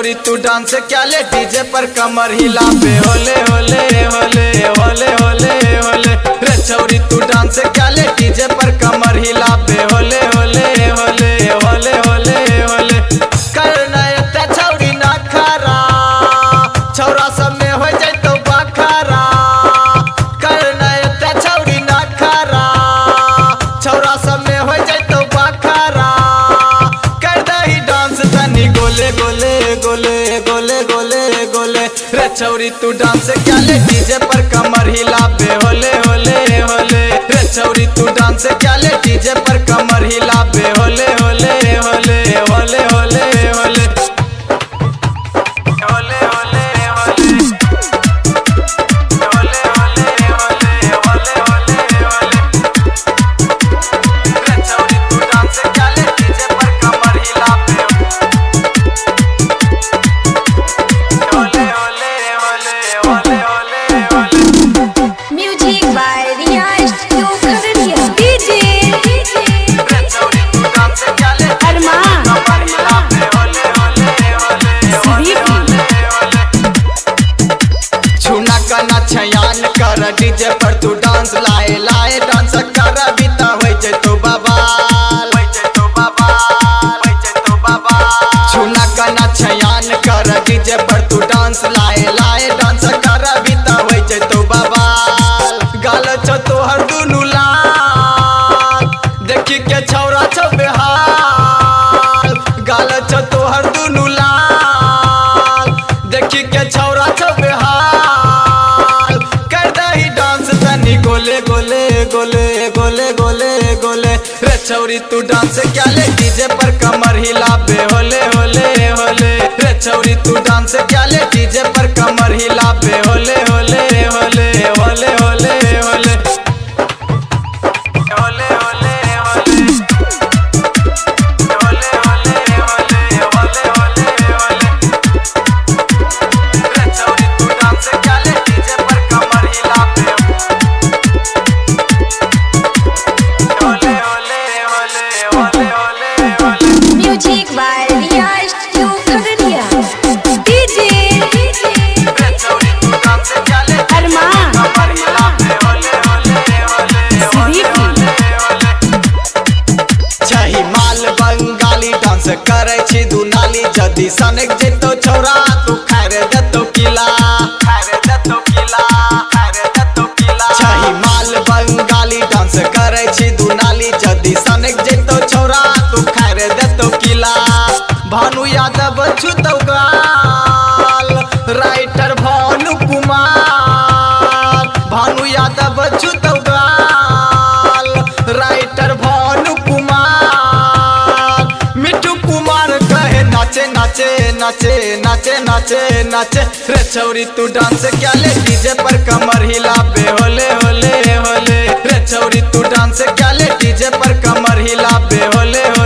छौरी तू डांस क्या ले डीजे पर कमर हिला पे होले होले होले होले होले होले रे छौरी तू डांस क्या ले डीजे पर कमर हिला पे होले होले होले होले होले होले करना एते छौरी ना खरा छौरा सब में हो जाए तो बखरा करना एते छौरी ना खरा छौरा सब में हो जाए तो बखरा कर दही डांस तनी गोले गोले गोले गोले गोले गोले रे छौरी तू डांस क्या ले डीजे पर कमर हिला बे होले होले होले रे छौरी तू डांस क्या ले डीजे पर कमर हिला बे होले होले होले होले होले होले होले होले होले होले होले होले होले होले होले रे छौरी तू डांस क्या ले डीजे पर कमर हिला पे होले होले होले होले होले होले Music by Riya Studio Khagadiya. DJ, रे छौरी तू डांस क्या ले Arman. कमर हिला पे होले होले होले होले होले होले छूना कना छयान कर डीजे पर तू डांस लाए लाए डांस कर बीता होई जे तू बबाल होई जे तू बबाल होई जे तू बबाल छूना कना छयान कर डीजे पर तू डांस लाए लाए डांस कर बीता होई जे तू बबाल गाल छ तोहर दुनु लाल देखी के छौरा छौ बेहाल गाल छ तोहर दुनु लाल देखी के छौरा छौ बेहाल कर दही डांस तनी गोले गोले गोले गोले गोले गोले रे छौरी तू डांस क्या ले डीजे पर कमर हिला बे होले होले होले रे छौरी तू डांस क्या ले डीजे पर कमर हिला बे होले होले होले होले होले होले होले होले होले होले होले होले होले होले होले रे छौरी तू डांस क्या ले डीजे पर कमर हिला पे होले होले होले होले होले होले music by Riya Studio Khagadiya. DJ, रे छौरी तू डांस क्या ले Arman. कमर हिला पे होले होले होले होले होले होले छही माल बंगाली डांस करे छी दुनाली जदी सनक जेतो छौरा तू खारे देतो किला खारे देतो किला खारे देतो किला छही माल बंगाली डांस करे छी दुनाली जदी सनक जेतो छौरा तू खारे देतो किला भानु यादव छुतौ गाल राइटर भानु कुमार भानु यादव छुतौ गाल राइटर भानु कुमार मिठू कुमार कहे नाचे नाचे नाचे नाचे नाचे नाचे रे छौरी तू डांस क्या ले डीजे पर कमर हिला बे होले होले होले रे छौरी तू डांस क्या ले डीजे पर कमर हिला बे होले